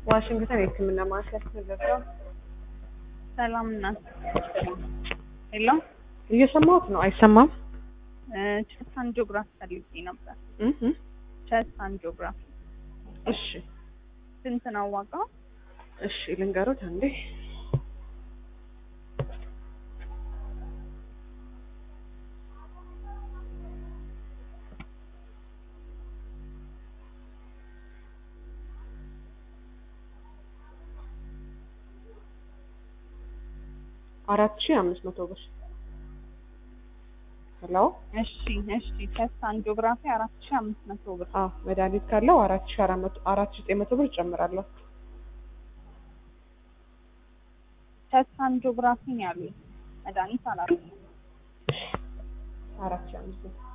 ዋሽንግተን የህክምና ማዕከል ተዘጋው። ሰላም እናት ሄሎ እየሰማሁት ነው። አይሰማም? ቸስት አንጂኦግራፊ ፈልጌ ነበር። እህ ቸስት አንጂኦግራፊ እሺ ስንት ነው ዋጋው? እሺ ልንገሩት አንዴ። አራት ሺህ አምስት መቶ ብር። ሄሎ እሺ እሺ ቸስት አንጂኦግራፊ አራት ሺህ አምስት መቶ ብር። አዎ መድኃኒት ካለው አራት ሺህ አራት መቶ አራት ሺህ ዘጠኝ መቶ ብር እጨምራለሁ። ቸስት አንጂኦግራፊ ነው ያሉኝ። መድኃኒት አላሉኝም። አራት ሺህ አምስት መቶ